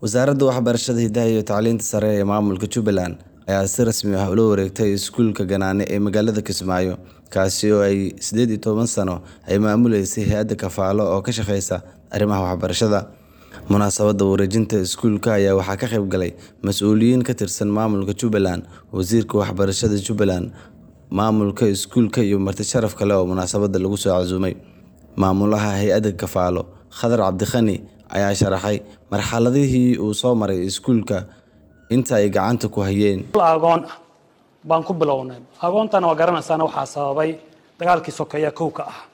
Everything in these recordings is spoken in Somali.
Wasaaradda Waxbarashada, Hidaha iyo Tacliinta Sare ee Maamulka Jubbaland ayaa si rasmi ah ula wareegtay iskuulka Ganaane ee magaalada Kismaayo, kaasi oo ay sideed iyo toban sano ay maamuleysay hay'adda Kafaalo oo ka shaqeysa arrimaha waxbarashada. Munaasabadda wareejinta iskuulka ayaa waxaa ka qayb galay mas'uuliyiin ka tirsan maamulka Jubbaland, Wasiirka Waxbarashada Jubbaland, maamulka iskuulka iyo marti sharaf kale oo munaasabadda lagu soo casuumay. Maamulaha hay'adda Kafaalo, Khadar Cabdiqani, ayaa sharaxay marxaladihii uu soo maray iskuulka inta ay gacanta ku hayeen. agoon ah baan ku bilownay agoontana waa garanaysaana waxaa sababay dagaalkii sokeeye kowka ah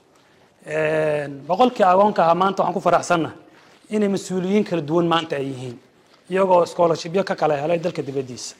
boqolkii agoonka ahaa maanta waxaan ku faraxsannahay inay mas-uuliyiin kala duwan maanta ay yihiin iyagoo scholarshipyo ka kala helay dalka dibaddiisa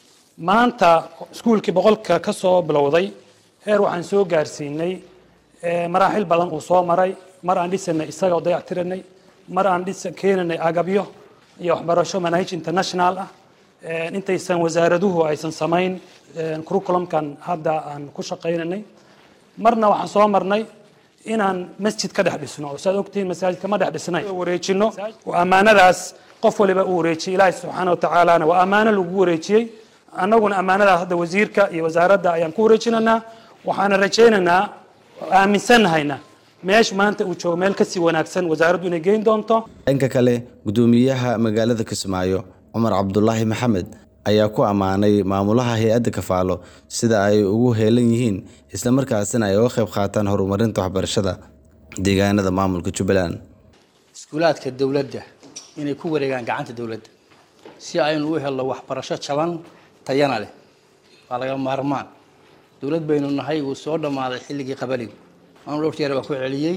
maanta iskuulkii boqolka ka soo bilowday heer waxaan soo gaarsiinay maraaxil badan uu soo maray mar aan dhisanay isaga oo dayactiranay mar aan dhisa keenanay agabyo iyo waxbarasho manahij international ah intaysan wasaaraduhu aysan samayn curriculumkan hadda aan ku shaqaynanay marna waxaan soo marnay inaan masjid ka dhex dhisno oo saad ogtihiin masaajid kama dhex dhisnay wareejino oo ammaanadaas qof waliba uu wareejiyey ilaahi subxaana watacaalana waa ammaano lagu wareejiyey annaguna ammaanadaas hadda wasiirka iyo wasaaradda ayaan ku wareejinanaa waxaana rajaynaynaa aaminsannahayna meesha maanta uu joogo meel kasii wanaagsan wasaaraddu inay geyn doonto dhanka kale gudoomiyaha magaalada Kismaayo Cumar Cabdulaahi Maxamed ayaa ku ammaanay maamulaha hay'adda Kafaalo sida ay ugu heelan yihiin isla markaasina ay uga qayb qaataan horumarinta waxbarashada deegaanada maamulka Jubbaland. iskuulaadka dowladda inay ku wareegaan gacanta dowladda si aynu u helno waxbarasho jaban tayana leh waa laga maarmaan dowlad baynu nahay uu soo dhammaaday xilligii qabaligu anu dhowr jeer baa ku celiyey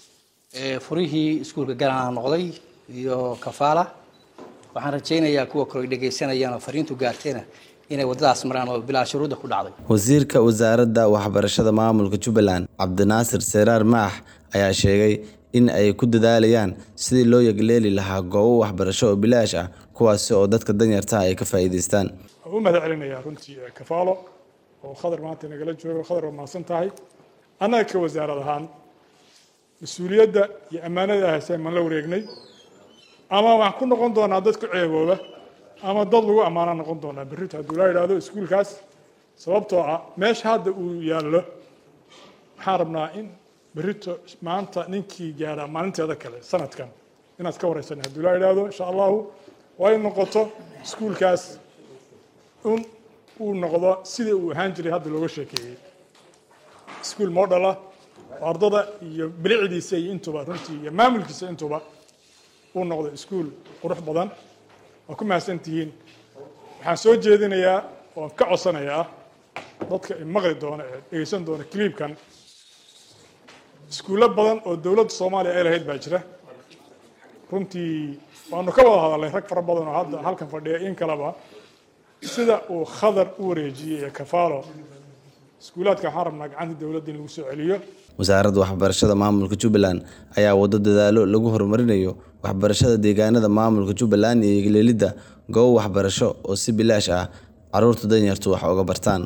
furihii iskuulka ganaana noqday iyo kafaala waxaan rajaynayaa kuwa kale dhegaysanayaan oo fariintu gaartayna inay waddadaas maraan oo bilaa shuruudda ku dhacday Wasiirka Wasaaradda Waxbarashada Maamulka Jubbaland Cabdinaasir Seraar Maax ayaa sheegay in ay ku dadaalayaan sidii loo yagleeli lahaa goobo waxbarasho oo bilaash ah kuwaasi oo dadka danyarta ah ay ka faa'iidaystaan. u mahad celinayaa runtii kafaalo oo khadar maanta nagala joogo khadar waa mahadsan tahay annaga ka wasaarad ahaan mas-uuliyadda iyo ammaanada hayseen maan la wareegnay ama waxaan ku noqon doonaa dad ku ceebooba ama dad lagu ammaana noqon doonaa berrito hadduu laa yidhaahdo iskuulkaas sababtoo ah meesha hadda uu yaallo waxaan rabnaa in berrito maanta ninkii gaara maalinteeda kale sanadkan inaad ka wareysan hadduu laa yidhaahdo insha allahu waa in noqoto iskuulkaas in uu noqdo sidii uu ahaan jiray hadda looga sheekeeyey iskuul model ah oo ardada iyo bilicdiisa iyo intuba runtii iyo maamulkiisa intuba uu noqdo iskuul qurux badan waa ku mahadsan tihiin waxaan soo jeedinayaa oon ka codsanayaa dadka maqli doona ee dhegeysan doona cliibkan iskuullo badan oo dowladda soomaaliya ay lahayd baa jira runtii waanu ka wada hadalnay rag fara badan oo hadda halkan fadhiya in kaleba sida uu khadar u wareejiyey ee kafaalo iskuulaadka waxaan rabnaa gacanta dowladda in lagu soo celiyo wasaaradda waxbarashada maamulka Jubbaland ayaa wado dadaalo lagu horumarinayo waxbarashada deegaanada maamulka Jubbaland iyo leelidda goobo waxbarasho oo si bilaash ah carruurta danyartu wax uga bartaan